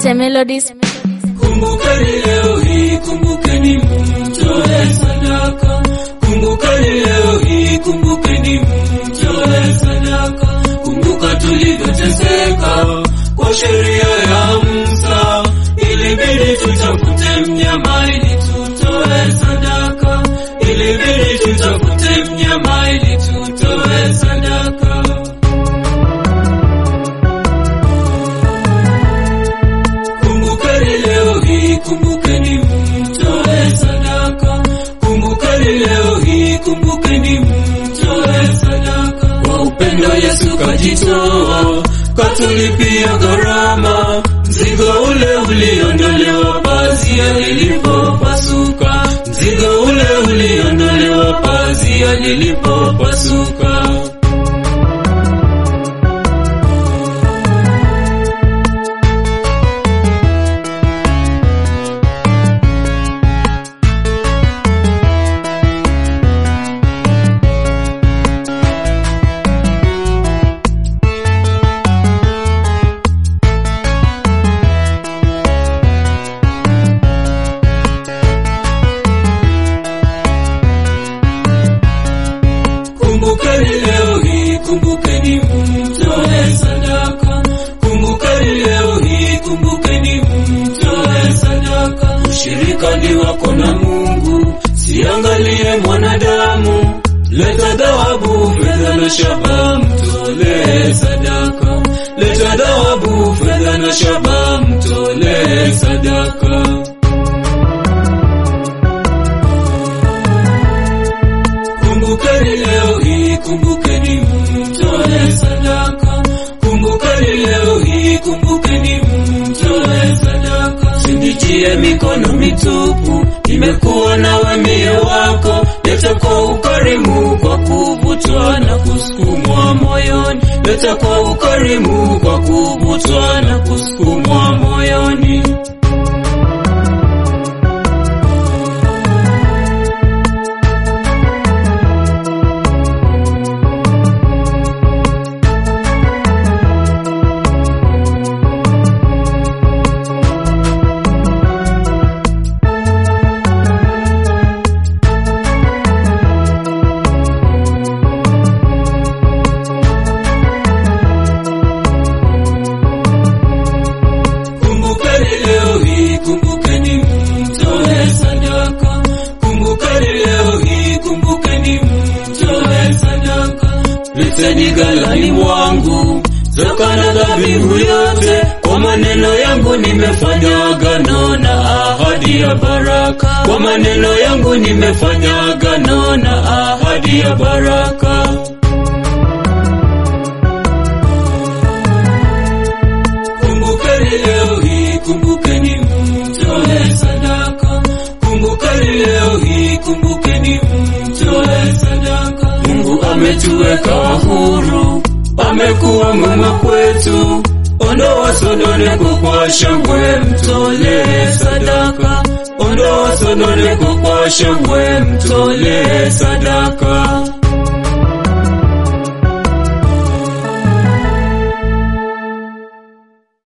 Mr. Melodies. Kumbukeni leo hii, kumbukeni mtoe sadaka. Kumbukeni leo hii, kumbukeni mtoe sadaka. Kumbuka tulivyoteseka kwa sheria ya Musa, ilibidi tutafute mnyama ili tutoe sadaka, ilibidi tutafute mnyama ili tutoe sadaka. Kumbukeni leo hii, kumbukeni mtoe sadaka. Kumbukeni leo hii, kumbukeni mtoe sadaka. Kwa upendo Yesu kajitoa, katulipia gharama. Mzigo ule uliondolewa pazia lilipopasuka, mzigo ule uliondolewa pazia lilipopasuka. Kumbukeni leo hii, kumbukeni mtoe sadaka. Kumbukeni leo hii, kumbukeni mtoe sadaka. Ushirika ni wako na Mungu, siangalie mwanadamu. Leta dhahabu, fedha na shaba, mtolee sadaka. Leta dhahabu, fedha na shaba, mtolee sadaka. Kumbukeni leo hii, kumbukeni mtoe sadaka. Kumbukeni leo hii, kumbukeni mtoe sadaka. Sinitie mikono mitupu, nimekuwa nawe mie wako. Leta kwa ukarimu, kwa kuvutwa na kusukumwa moyoni. Leta kwa ukarimu, kwa kuvutwa na kusukumwa moyoni. Kumbukeni leo hii, kumbukeni mtoe sadaka. Kumbukeni leo hii, kumbukeni mtoe sadaka. Leteni ghalani mwangu zaka na dhabihu yote. Kwa maneno yangu nimefanya agano na ahadi ya baraka. Kwa maneno yangu nimefanya agano na ahadi ya baraka. Kumbukeni leo hii, kumbukeni mtoe sadaka. Kumbukeni leo hii, kumbukeni mtoe sadaka. Mungu ametuweka huru, amekuwa mwema kwetu. Ondoa sononeko kwa shangwe, mtolee sadaka. Ondoa sononeko kwa shangwe, mtolee sadaka.